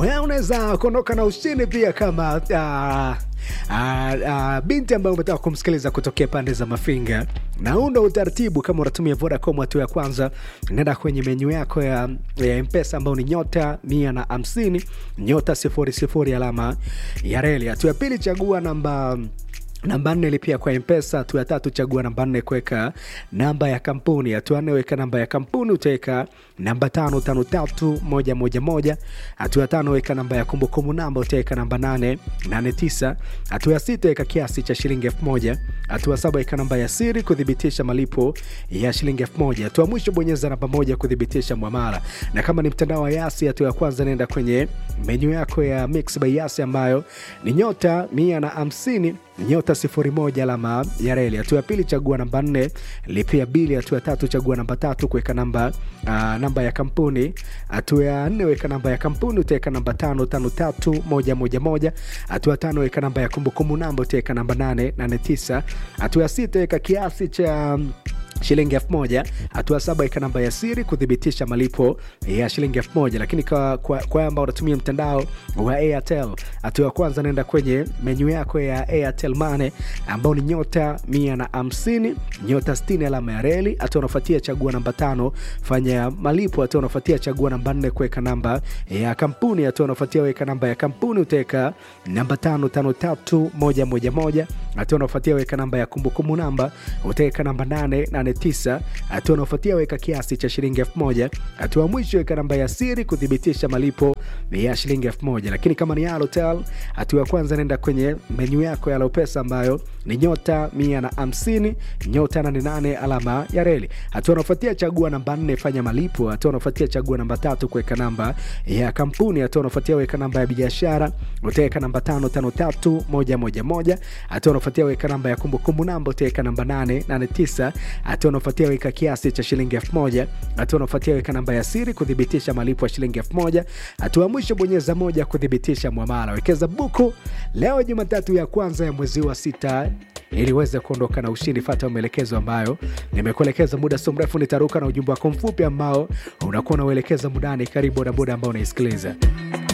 wewe unaweza kuondoka na ushindi pia kama uh, uh, uh, binti ambayo umetaka kumsikiliza kutokea pande za Mafinga, na huu ndo utaratibu. Kama unatumia Vodacom, hatua ya kwanza, nenda kwenye menyu yako ya, ya Mpesa ambao ni nyota mia na hamsini nyota sifuri sifuri alama ya reli. Hatua ya pili, chagua namba namba nne lipia kwa mpesa hatua ya tatu chagua namba nne kuweka namba ya kampuni hatua nne weka namba ya kampuni utaweka namba tano tano tatu moja moja moja hatua ya tano weka namba ya kumbukumbu namba utaweka namba nane nane tisa hatua ya sita weka kiasi cha shilingi elfu moja hatua saba weka namba ya siri kuthibitisha malipo ya shilingi elfu moja hatua mwisho bonyeza namba moja kuthibitisha mwamala na kama ni mtandao wa yasi hatua ya kwanza nenda kwenye menyu yako ya mix by yasi ambayo ni nyota mia na hamsini nyota sifuri moja alama ya reli. Hatua ya pili chagua namba nne lipia bili. Hatua ya tatu chagua namba tatu kuweka namba uh, namba ya kampuni. Hatua ya nne weka namba ya kampuni utaweka namba tano tano tatu moja moja moja. Hatua ya tano weka namba ya kumbukumbu namba utaweka namba nane nane tisa. Hatua ya sita weka kiasi cha shilingi elfu moja. Hatua saba ika namba ya siri kuthibitisha malipo ya shilingi elfu moja. Lakini kwa, kwa, kwa ambao unatumia mtandao wa Airtel, hatua ya kwanza naenda kwenye menyu yako ya Airtel Money ambao ni nyota mia na hamsini nyota sitini alama ya reli. Hatua unafuatia chagua namba tano fanya malipo. Hatua unafuatia chagua namba nne kuweka namba ya kampuni. Hatua unafuatia weka namba ya kampuni utaweka namba tano tano tatu moja moja moja. Hatua unafuatia weka namba ya kumbukumbu namba utaweka namba nane nane tisa. Hatua unaofuatia weka kiasi cha shilingi elfu moja. Hatua mwisho weka namba ya siri kuthibitisha malipo ya shilingi elfu moja. Lakini kama ni Halotel, hatua ya kwanza nenda kwenye menyu yako ya Alopesa ambayo ni nyota mia na hamsini nyota nane nane alama ya reli. Hatua unaofuatia chagua namba nne fanya malipo. Hatua unaofuatia chagua namba tatu kuweka namba ya kampuni. Hatua unaofuatia weka namba ya biashara utaweka namba tano tano tatu moja moja moja. Hatua unaofuatia weka namba ya kumbukumbu namba utaweka namba nane nane tisa hatua unaofuatia weka kiasi cha shilingi elfu moja hatua unaofuatia weka namba ya siri kuthibitisha malipo ya shilingi elfu moja hatua mwisho bonyeza moja kuthibitisha mwamala wekeza buku leo jumatatu ya kwanza ya mwezi wa sita ili uweze kuondoka na ushindi fata maelekezo ambayo nimekuelekeza muda so mrefu nitaruka na ujumbe wako mfupi ambao unakuwa unauelekeza mudani karibu bodaboda ambao unaisikiliza